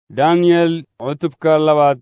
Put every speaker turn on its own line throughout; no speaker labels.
daniyel cutubka labaad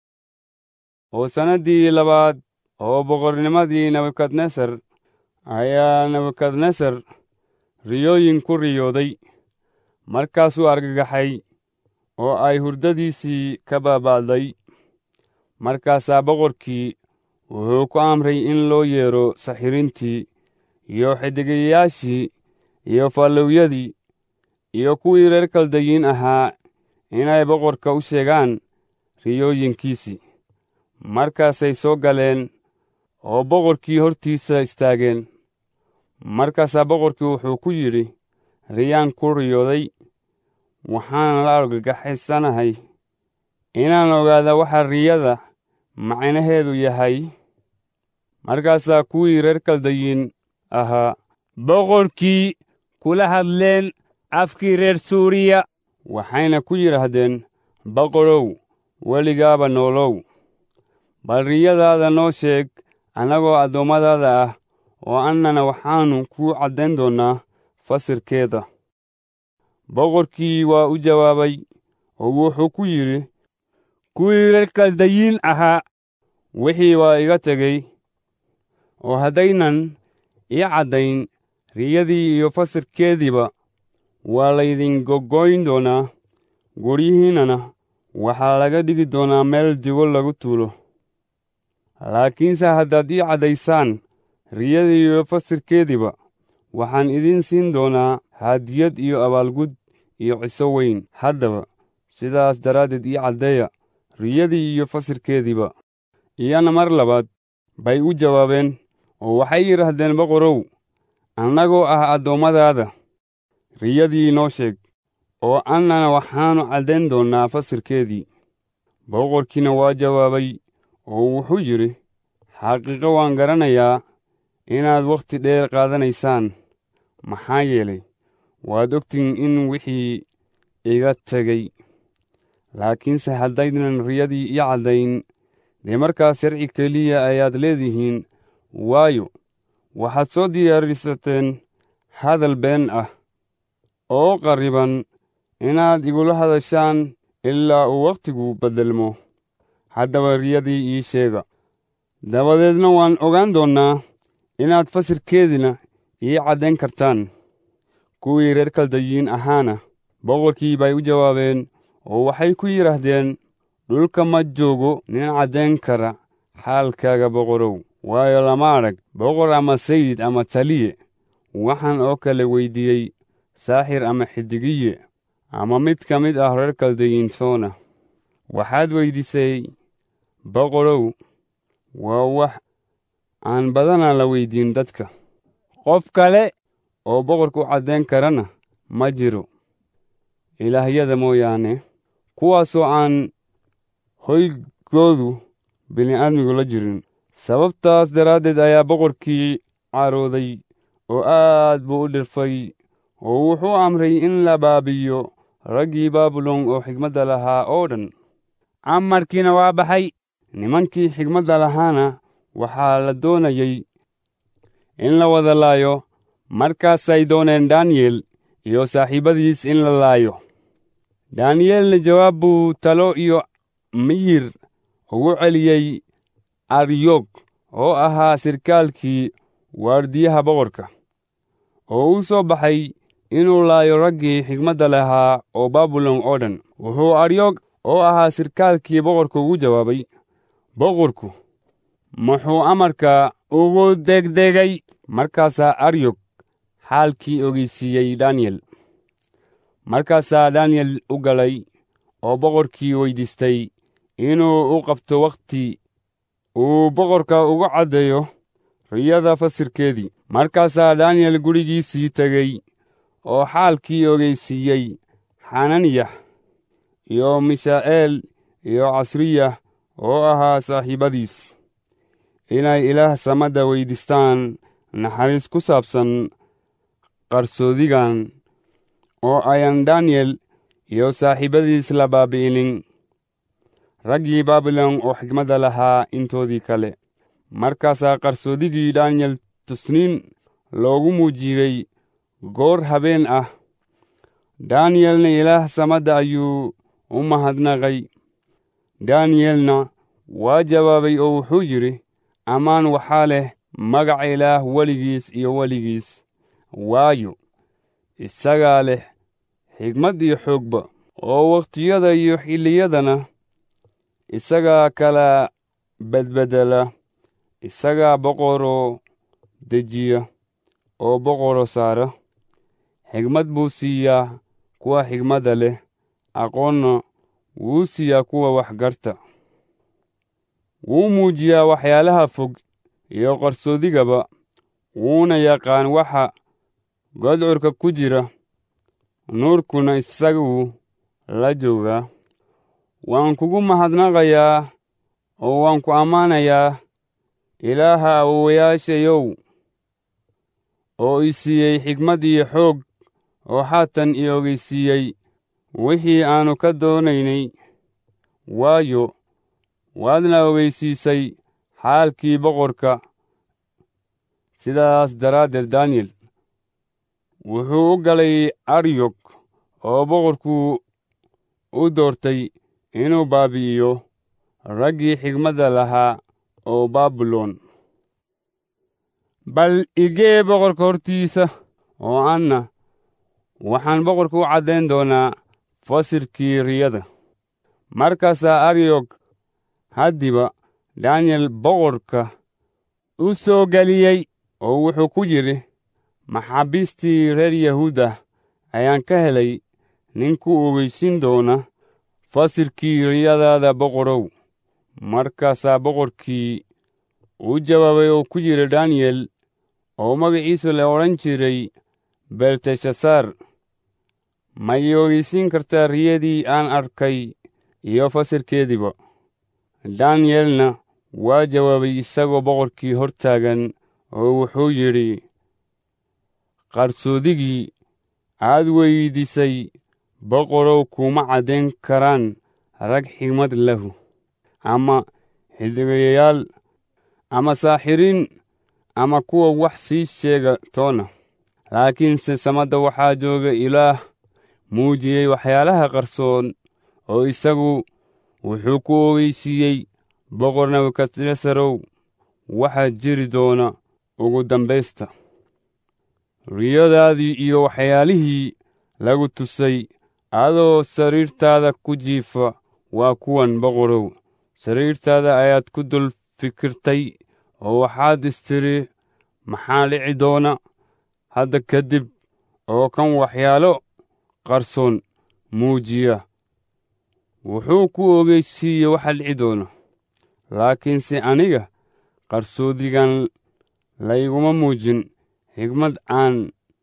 oo sannaddii labaad oo boqornimadii nebukadnesar ayaa nebukadnesar riyooyin ku riyooday markaasuu argagaxay oo ay hurdadiisii ka baaba'day markaasaa boqorkii wuxuu ku amray in loo yeedho saxiriintii iyo xidigayaashii iyo fallowyadii iyo kuwii reer kaldayiin ahaa inay boqorka u sheegaan riyooyinkiisii markaasay soo galeen oo boqorkii hortiisa istaageen markaasaa boqorkii wuxuu ku yidhi riyaan ku riyooday waxaan la argagaxaysanahay inaan ogaada waxa riyada macnaheedu yahay markaasaa kuwii reer kaldayiin ahaa
boqorkii kula hadleen afkii reer suuriya
waxayna ku yidhaahdeen boqorow weligaaba noolow bal riyadaada noo sheeg annagoo addoommadaada ah oo annana waxaannu kuu caddayn doonnaa fasirkeeda boqorkii waa u jawaabay oo wuxuu ku yidhi
kuwii reer kaldayiin ahaa
wixii waa iga tegey oo haddaynan ii caddayn riyadii iyo fasirkeediiba waa laydin goggoyn doonaa guryihiinnana waxaa laga dhigi doonaa meel digo lagu tuulo laakiinse haddaad ii caddaysaan riyadii iyo fasirkeediiba waxaan idiin siin doonaa hadiyad iyo abaalgud iyo ciso weyn haddaba sidaas daraaddeed ii caddeeya riyadii iyo fasirkeediiba iyana mar labaad bay u jawaabeen oo waxay yidhaahdeen boqorow annagoo ah addoommadaada riyadii noo sheeg oo annana waxaannu caddayn doonnaa fasirkeedii boqorkiina waa jawaabay oo wuxuu yidhi xaqiiqo waan garanayaa inaad wakhti dheer qaadanaysaan maxaa yeelay waad ogtiin in wixii iga tegey laakiinse haddaynan riyadii ii caddayn dee markaas sharci keliya ayaad leedihiin waayo waxaad soo diyaarisateen hadal been ah oo qarriban inaad igula hadashaan ilaa uu wakhtigu beddelmo haddaba riyadii ii sheega dabadeedna waan ogaan doonnaa inaad fasirkeedina ii caddayn kartaan kuwii reer kaldayiin ahaana boqorkii bay u jawaabeen oo waxay ku yidhaahdeen dhulka ma joogo nin caddayn kara xaalkaaga boqorow waayo lama adhag boqor ama sayid ama taliye waxaan oo kale weyddiiyey saaxir ama xidigiye ama mid ka mid ah reer kaldayiintoona waxaad weyddiisay boqorow waa wax aan badanaa la weyddiin dadka
qof kale
oo boqorka u caddayn karana ma jiro ilaahyada mooyaane kuwaasoo aan hoygoodu bini'aadmigu la jirin sababtaas daraaddeed ayaa boqorkii carooday oo aad buu u dhirfay oo wuxuu amray in la baabi'iyo raggii baabilon oo xigmadda lahaa oo dhan
amarkiina waa baxay
nimankii xigmadda lahaana waxaa la doonayey in la wada laayo markaasay dooneen daniyel iyo saaxiibbadiis in la laayo daniyelna jawaab buu talo iyo miyir ugu celiyey aryog oo ahaa sirkaalkii waardiyaha boqorka oo u soo baxay inuu laayo raggii xigmadda lahaa oo baabilon oo dhan wuxuu aryog oo ahaa sirkaalkii boqorka ugu jawaabay boqorku muxuu amarka ugu degdegay markaasaa aryog xaalkii ogeysiiyey daniyel markaasaa daniyel u galay oo boqorkii weyddiistay inuu u qabto wakhti uu boqorka ugu caddeeyo riyada fasirkeedii markaasaa daniyel gurigiisii tegey oo xaalkii ogeysiiyey xananiyah iyo mishaa'eel iyo casriyah oo ahaa saaxiibbadiis inay ilaah samadda weyddiistaan naxariis ku saabsan qarsoodigan oo ayan daniyel iyo saaxiibbadiis la baabi'inin raggii baabilon oo xigmadda lahaa intoodii kale markaasaa qarsoodigii daniyel tusniin loogu muujiyey goor habeen ah daniyelna ilaah samadda ayuu u mahadnaqay daniyelna waa jawaabay oo wuxuu yidhi ammaan waxaa leh magaca ilaah weligiis iyo weligiis waayo isagaa leh xigmad iyo xoogba oo wakhtiyada iyo xilliyadana isagaa kala bedbedela isagaa boqoroo dejiya oo boqoro saara xigmad buu siiyaa kuwa xigmadda leh aqoonna wuu siiyaa kuwa waxgarta wuu muujiyaa waxyaalaha fog iyo qarsoodigaba wuuna yaqaan waxa godcurka ku jira nuurkuna isaguu la joogaa waan kugu mahadnaqayaa oo waan ku ammaanayaa ilaaha awowayaashayow oo i siiyey xigmad iyo xoog oo haatan i ogeysiiyey wixii aannu ka doonaynay waayo waadna ogeysiisay xaalkii boqorka sidaas daraaddeed daniyel wuxuu u galay aryog oo boqorku u doortay inuu baabi'iyo raggii xigmadda lahaa oo baabilon bal igee boqorka hortiisa oo anna waxaan boqorka u caddayn doonaa fasirkii riyada markaasaa aryog haddiba daniyel boqorka u soo geliyey oo wuxuu ku yidhi maxaabiistii reer yahuuda ayaan ka helay ninku ogeysin doona fasirkii riyadaada boqorow markaasaa boqorkii u jawaabay oo ku yidhi daniyel oo magaciisu la odhan jiray belteshasaar ma ii ogeysiin kartaa riyadii aan arkay iyo fasirkeediiba daniyelna waa jawaabay isagoo boqorkii hor taagan oo wuxuu yidhi qarsoodigii aad weydiisay boqorow kuma caddayn karaan rag xigmad lahu ama xiddigayayaal ama saaxiriin ama kuwa wax sii sheega toona laakiinse samadda waxaa jooga ilaah muujiyey waxyaalaha qarsoon oo isagu wuxuu ku ogeysiiyey boqor nebukadnesarow waxaa jiri doona ugu dambaysta riyadaadii iyo waxyaalihii lagu tusay adoo sariirtaada ku jiifa waa kuwan boqorow sariirtaada ayaad ku dul fikirtay oo waxaad istiri maxaa dhici doona hadda kadib oo kan waxyaalo qarsoon muujiya wuxuu ku ogeysiiye waxa dhici doona laakiinse aniga qarsoodigan layguma muujin xigmad aan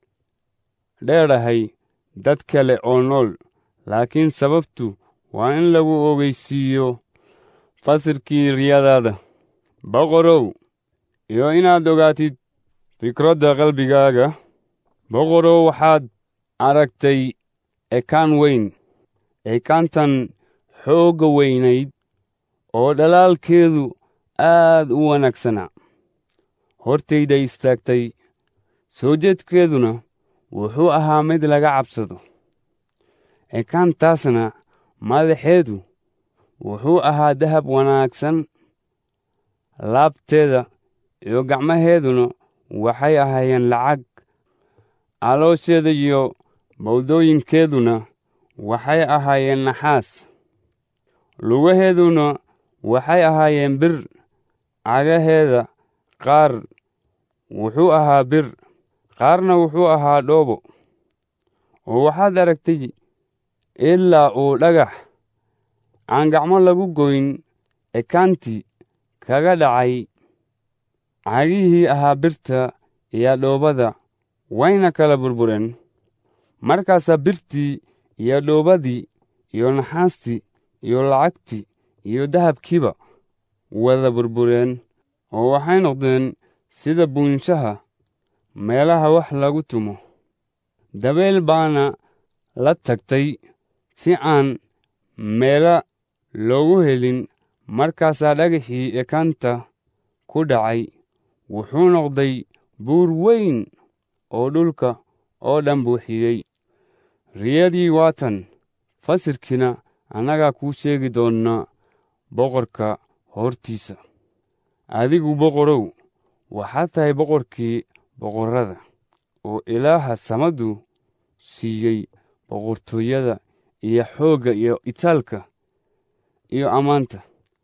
dheerahay dad kale oo nool laakiin sababtu waa in lagu ogeysiiyo fasirkii riyadaada boqorow iyo inaad ogaatid fikradda qalbigaaga boqorow waxaad aragtay ekaan weyn ekaantan xoogga weynayd oo dhalaalkeedu aad u wanaagsanaa hortayda istaagtay soo jeedkeeduna wuxuu ahaa mid laga cabsado ekaantaasna madaxeedu wuxuu ahaa dahab wanaagsan laabteeda iyo gacmaheeduna waxay ahaayeen lacag caloosheeda iyo bawdooyinkeeduna waxay ahaayeen naxaas lugaheeduna waxay ahaayeen bir cagaheeda qaar wuxuu ahaa bir qaarna wuxuu ahaa dhoobo oo waxaad aragtay ilaa uu dhagax aan gacmo lagu goyn ekaantii kaga dhacay cagihii ahaa birta iyo dhoobada wayna kala burbureen markaasaa birtii iyo dhoobadii iyo naxaastii iyo lacagtii iyo dahabkiiba wada burbureen oo waxay noqdeen sida buunshaha meelaha wax lagu tumo dabeel baana la tagtay si aan meela loogu helin markaasaa dhagaxii ekaanta ku dhacay wuxuu noqday buur weyn oo dhulka oo dhan buuxiyey riyadii waatan fasirkiina annagaa kuu sheegi doonna boqorka hortiisa adigu boqorow waxaad tahay boqorkii boqorrada oo ilaaha samadu siiyey boqortooyada iyo xoogga iyo itaalka iyo ammaanta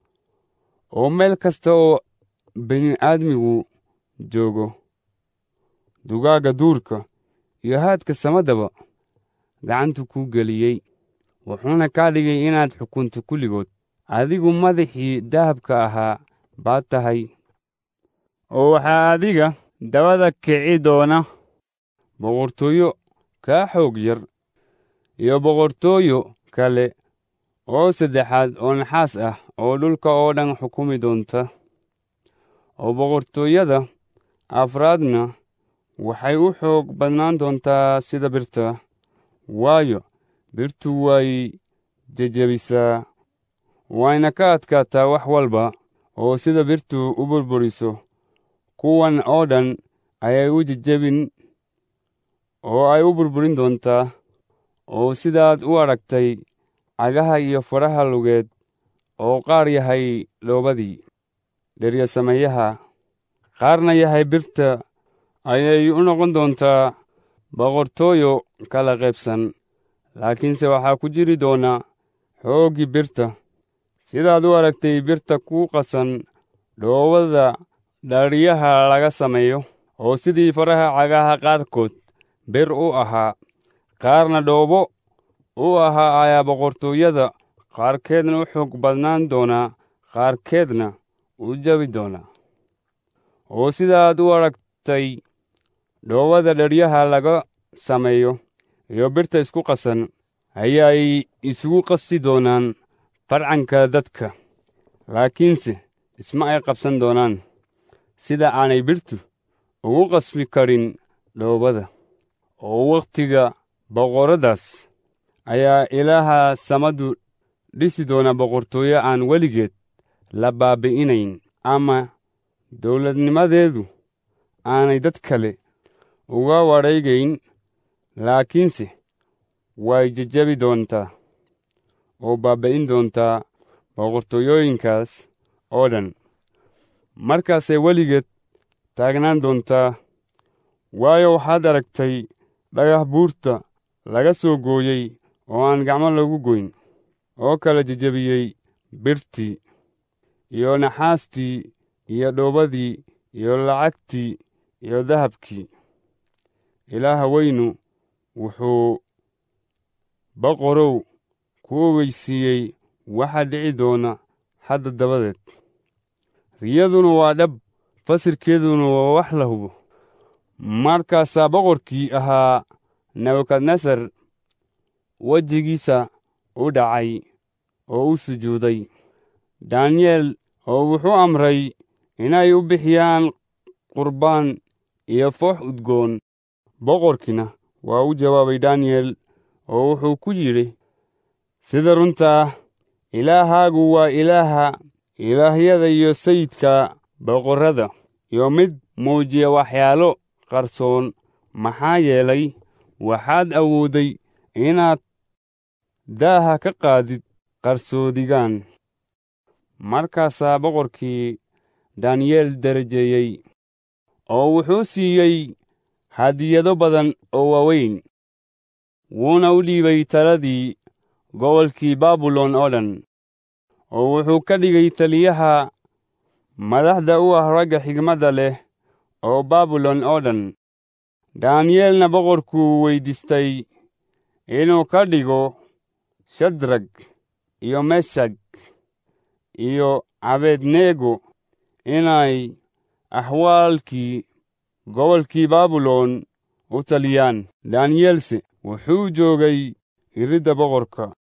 oo meel kasta oo bini'aadmigu joogo dugaagga duurka iyo haadka samadaba gacantu kuu geliyey wuxuuna kaa dhigay inaad xukunto kulligood adigu madaxii dahabka ahaa baad tahay
oo waxaa adiga dabada kici doona
boqortooyo kaa xoog yar iyo boqortooyo kale oo saddexaad oo naxaas ah oo dhulka oo dhan xukumi doonta oo boqortooyada afraadna waxay u xoog badnaan doontaa sida birta waayo birtu way jejebisaa wayna ka adkaataa wax walba oo sida birtu u burburiso kuwan oo dhan ayay u jejebin oo ay u burburin doontaa oo sidaad u aragtay cagaha iyo faraha lugeed oo qaar yahay dhoobadii dheryasameeyaha qaarna yahay birta ayay u noqon doontaa boqortooyo kala qaybsan laakiinse waxaa ku jiri doona xooggii birta sidaad u aragtay birta ku qasan dhoobada dharyaha laga sameeyo oo sidii faraha cagaha qaarkood bir u ahaa qaarna dhoobo u ahaa ayaa boqortooyada qaarkeedna u xoog badnaan doonaa qaarkeedna u jabi doonaa oo sidaad u aragtay dhoobada dharyaha laga sameeyo iyo birta isku qasan ayaay isugu qasi doonaan farcanka dadka laakiinse isma ay qabsan doonaan sida aanay birtu ugu qasbi karin dhoobada oo wakhtiga boqorradaas ayaa ilaaha samadu dhisi doona boqortooyo aan weligeed la baabi'inayn ama dawladnimadeedu aanay dad kale uga wareegayn laakiinse way jejebi doontaa oo baaba'in doontaa boqortooyooyinkaas oo dhan markaasay weligeed taagnaan doontaa waayo waxaad aragtay dhagax buurta laga soo gooyey oo aan gacmo lagu goyn oo kala jejebiyey birtii iyo naxaastii iyo dhoobadii iyo lacagtii iyo dahabkii ilaaha weynu wuxuu boqorow ku ogeysiiyey waxa dhici doona hadda dabadeed riyaduna waa dhab fasirkeeduna waa wax la hubo markaasaa boqorkii ahaa nebukadnesar wejigiisa u dhacay oo u sujuuday daniyel oo wuxuu amray inay u bixiyaan qurbaan iyo foox udgoon boqorkiina waa u jawaabay daniyel oo wuxuu ku yidhi sida runtaa ilaahaagu waa ilaaha ilaahyada iyo sayidka boqorrada iyo mid muujiya waxyaalo qarsoon maxaa yeelay waxaad awoodday inaad daaha ka qaadid qarsoodigaan markaasaa boqorkii daniyeel darajeeyey oo wuxuu siiyey hadiyado badan oo waaweyn wuuna u dhiibay taladii gobolkii baabilon oo dhan oo wuxuu ka dhigay taliyaha madaxda u ah ragga xigmadda leh oo baabilon oo dhan daniyeelna boqorkuu weyddiistay inuu ka dhigo shadrag iyo meshag iyo abednego inay axwaalkii gobolkii baabilon u taliyaan daniyelse wuxuu joogay iridda boqorka